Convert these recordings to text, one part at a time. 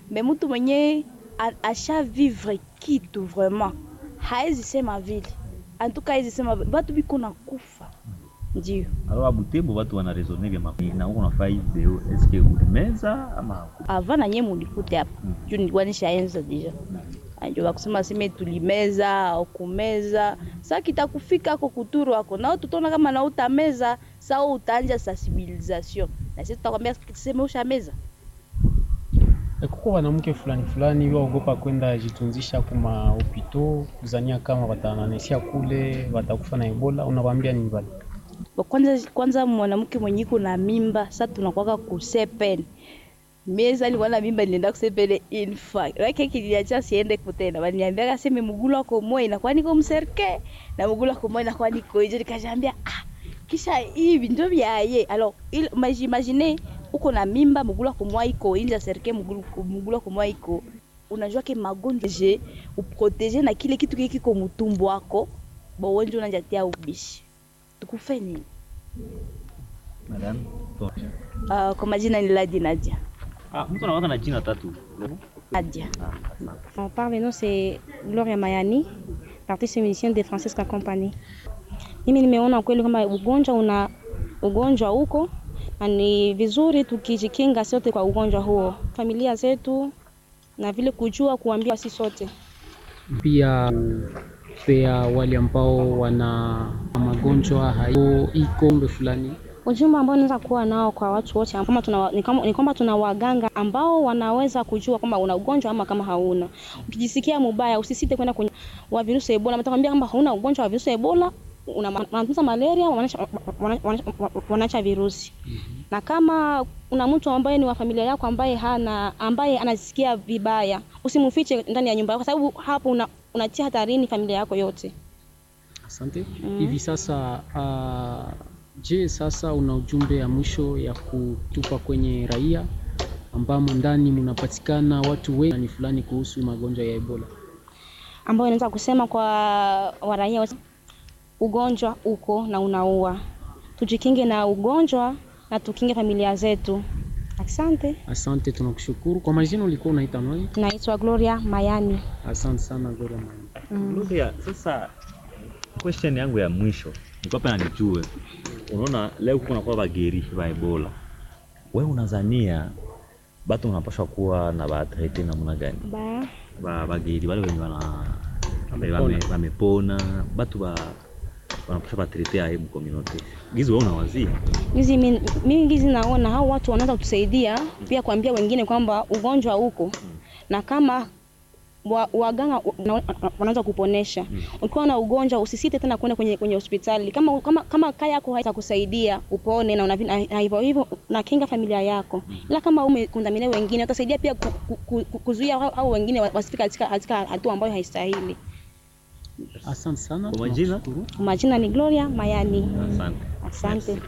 me mtu mwenye asha vivre kitu vraiment haezi sema vile antuka haezi sema batu biko na kufa ndio Alors à Butembo watu wana raisonner vya mapi na uko nafaa hii video eske ulimeza ama ava na nye mulikute hapa Mm. juu nilikuwa nishaenza deja ndio wakusema seme tulimeza au kumeza sa kitakufika ako kuturu ako nao tutaona kama na utameza saa utaanja sensibilisation na sisi tutakwambia seme ushameza kuko wanamke fulani fulani waogopa kwenda jitunzisha kuma hopito kuzania kama watananesia kule watakufa na ebola unawaambia nini bali Ba kwanza kwanza mwanamke mwenye iko na mimba sa tunakwaka kusepen miezi alikuwa na mimba nilienda kusepele infa rake kiliacha siende kutena waniambia kaseme mugulu wako moyo inakuwa niko mserke na mugulu wako moyo inakuwa niko hiyo nikajambia ah kisha hivi ndio vyaye alors il imagine uko na mimba mugulu wako moyo iko inja serke mugulu mugulu wako moyo iko unajua ke magonjwa je uprotege na kile kitu kile kiko mutumbu wako bo wenje unajatia ubishi tukufe nini madame Bon. uh, kwa majina ni Ladi Nadia Ah, mtu anawaka na jina tatu. Nadia Ah, asante. On parle, nous c'est Gloria Mayani, artiste musicienne de Francesca Company. Mimi nimeona kweli kama ugonjwa una ugonjwa huko na ni vizuri tukijikinga sote kwa ugonjwa huo, familia zetu na vile kujua kuambia sisi sote. pia pea wale ambao wana magonjwa hayo ikombe fulani Ujumbe ambao unaweza kuwa nao kwa watu wote kama tuna, ni kama- ni kwamba tuna waganga ambao wanaweza kujua kwamba una ugonjwa ama kama hauna. Ukijisikia mubaya, usisite kwenda kwenye wa virusi Ebola. Mtakwambia kwamba hauna ugonjwa wa virusi Ebola, una wanatunza malaria, wanaacha wanaacha- wanaacha virusi. Na kama una mtu ambaye ni wa familia yako ambaye hana ambaye anasikia vibaya, usimfiche ndani ya nyumba yako, kwa sababu hapo una, unatia hatarini familia yako yote. asante hivi sasa uh, je sasa una ujumbe ya mwisho ya kutupa kwenye raia ambamo ndani mnapatikana watu wengi fulani kuhusu magonjwa ya ebola ambayo inaweza kusema kwa waraia wote, ugonjwa uko na unaua. Tujikinge na ugonjwa na tukinge familia zetu. Asante. asante tunakushukuru kwa majina ulikuwa unaita nani Naitwa Gloria Mayani. asante sana Gloria Mani. Gloria, sasa question yangu ya mwisho nilikuwa pena nijue, unaona leo kuko nakuwa bageri ba Ebola, we unazania batu unapashwa kuwa na batrete namna gani? Ba, Ba bageri wale wenye wana wame- wame- wamepona, batu ba wanapashwa batrete aye mkominote gizi, we unawazia hizi mi- mimi gizi naona hao watu wanaweza kutusaidia pia kuambia wengine kwamba ugonjwa uko na kama wa- waganga wana- wanaweza kuponesha. Ukiwa na ugonjwa usisite tena kwenda kwenye kwenye hospitali. Kama kama kama kaya yako haitakusaidia upone na unavi- na na hivyo hivyo nakinga familia yako. Ila kama umekundamina wengine utasaidia pia ku, ku, ku, ku, kuzuia hao hao wengine wa- wasifike katika katika hatua ambayo haistahili. asante sana Kwa majina? tunakushukuru. Majina ni Gloria Mayani. asante. Asante.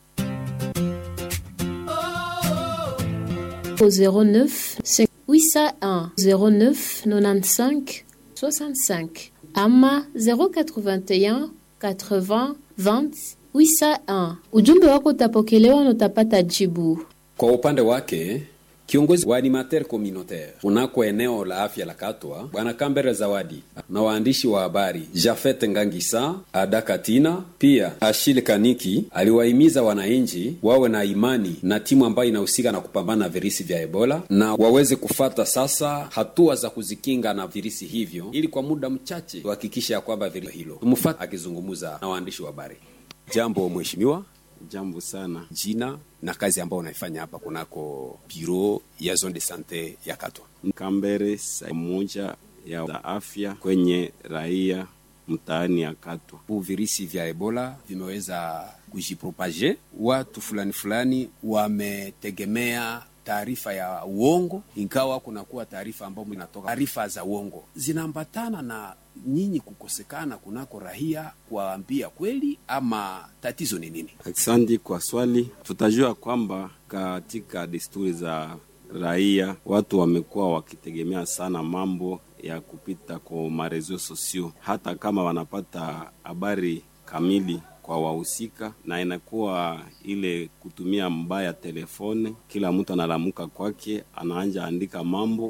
au 09 801 09 95 65 ama 081 80 20 801. Ujumbe wako utapokelewa na utapata jibu. Kwa upande wake kiongozi wa animateur communautaire kunako eneo la afya la Katwa, bwana Kambere Zawadi na waandishi wa habari Jafet Ngangisa, Ada Katina pia Ashile Kaniki aliwahimiza wananchi wawe na imani na timu ambayo inahusika na kupambana na virusi vya Ebola na waweze kufata sasa hatua za kuzikinga na virusi hivyo, ili kwa muda mchache tuhakikishe ya kwamba virusi hilo tumfuate. Akizungumza na waandishi wa habari, jambo mheshimiwa. Jambo sana. jina na kazi ambayo unaifanya hapa kunako biro ya zone de sante ya Katwa. Kambere sa moja ya za afya kwenye raia mtaani ya Katwa. Huu virusi vya Ebola vimeweza kujipropage, watu fulani fulani wametegemea taarifa ya uongo, ingawa kunakuwa taarifa ambayo inatoka taarifa za uongo zinaambatana na nyinyi kukosekana kunako raia kuwaambia kweli, ama tatizo ni nini? Asante kwa swali. Tutajua kwamba katika desturi za raia watu wamekuwa wakitegemea sana mambo ya kupita kwa marezo sosio, hata kama wanapata habari kamili kwa wahusika, na inakuwa ile kutumia mbaya telefone. Kila mtu analamuka kwake, anaanja andika mambo